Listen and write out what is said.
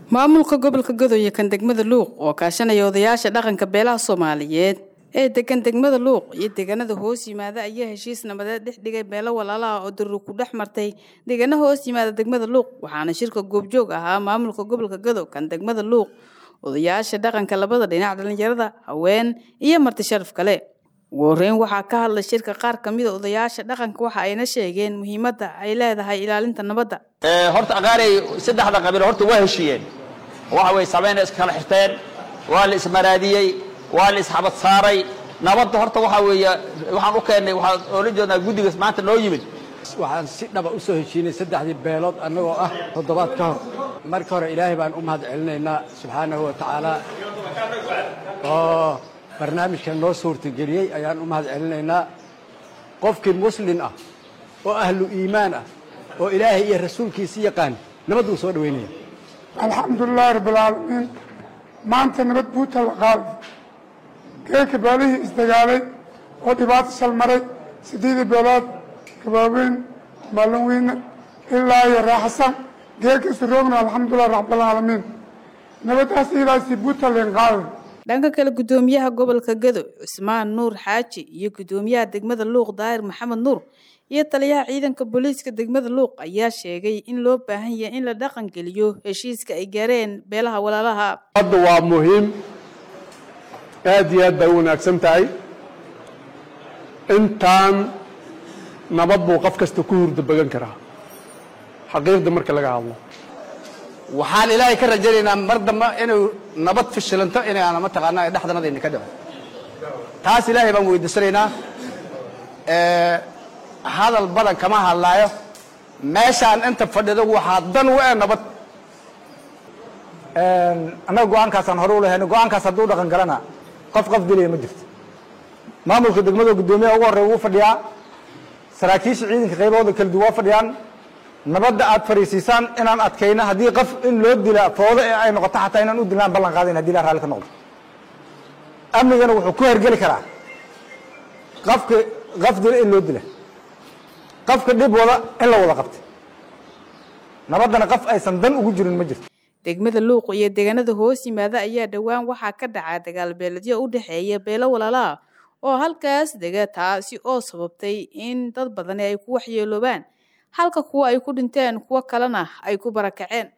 maamulka gobolka gadoye kan degmada luuq oo kaashanaya odayaasha dhaqanka beelaha soomaaliyeed ee degan degmada luuq iyo deegaanada hoos yimaada ayaa heshiis nabadeed dhex dhigay beelo walaalaha oo daruur ku dhex martay deegaana hoos yimaada degmada luuq waxaana shirka goobjoog ahaa maamulka gobolka gado kan degmada luuq odayaasha dhaqanka labada dhinac dhalinyarada haween iyo marti sharaf kale ugu horeyn waxaa ka hadlay shirka qaar kamida odayaasha dhaqanka waxa ayna sheegeen muhiimadda ay leedahay ilaalinta nabadda horta aqaarey saddexda qabiil horta waa heshiiyeen waxa way samayna iskala xirteen waa la ismaraadiyey waa la isxabad saaray nabadda horta waxa weeye waxaan u keennay waxaan oola jeednaa guddigaas maanta noo yimid waxaan si dhaba u soo heshiinay saddexdii beelood annagoo ah toddobaad ka hor marka hore ilaahay baan u mahad celinaynaa subxaanahu wa tacaala oo barnaamijkan noo suurtageliyey ayaan u mahad celinaynaa qofkii muslin ah oo ahlu iimaan ah oo ilaahay iyo rasuulkiisi yaqaan nabad uu soo dhowaynaya alxamdulilaahi rabbilcaalamiin maanta nabad buuta la qaaday geelka beelihii isdagaalay oo dhibaato salmaray siddeedii beelood gabaaweyn maalin weyne ilaa iyo raaxasan geelka isu roogna alxamdulilah rabbilcaalamiin nabaddaas ilaasi buuta leen qaaday dhanka kale guddoomiyaha gobolka gado cusmaan nuur xaaji iyo guddoomiyaha degmada luuq daahir maxamed nuur iyo taliyaha ciidanka booliiska degmada luuq ayaa sheegay in loo baahan yahay in la dhaqan geliyo heshiiska ay gaareen beelaha walaalaha hadda waa muhiim aad iyo aad bay u wanaagsan tahay intaan nabad buu qof kasta ku hurda bagan karaa xaqiiqda marka laga hadlo waxaan ilaahay ka rajaynaynaa mar dambe inuu nabad fishilanto inaana mataqaanaa dhexdanadayna ka dhico taas ilaahay baan weydiisanaynaa hadal badan kama hadlaayo meeshaan inta fadhido waxaa dan u eh nabad annaga go-aankaasaan hore u lahayn go-aankaas hadduu dhaqan galana qof qof dilaya ma jirto maamulka degmada guddoomiyaha ugu horreya wuu fadhiyaa saraakiisha ciidanka qaybahooda kala duwan waa fadhiyaan nabadda aad fariisiisaan inaan adkayno haddii qof in loo dila foodo ee ay noqoto xataa inaan u dilnaan ballan qaadayn hadii la raalli ka noqdo amnigana wuxuu ku hergeli karaa qofka qof dila in loo dila qofka dhib wada in la wada qabta nabaddana qof aysan dan ugu jirin ma jirto degmada luuq iyo deegaanada hoos yimaada ayaa dhowaan waxaa ka dhacaa dagaal beeledyo u dhexeeya beelo walaalaha oo halkaas dega taasi oo sababtay in dad badani ay ku waxyeeloobaan halka kuwa ay ku dhinteen kuwo kalena ay ku barakaceen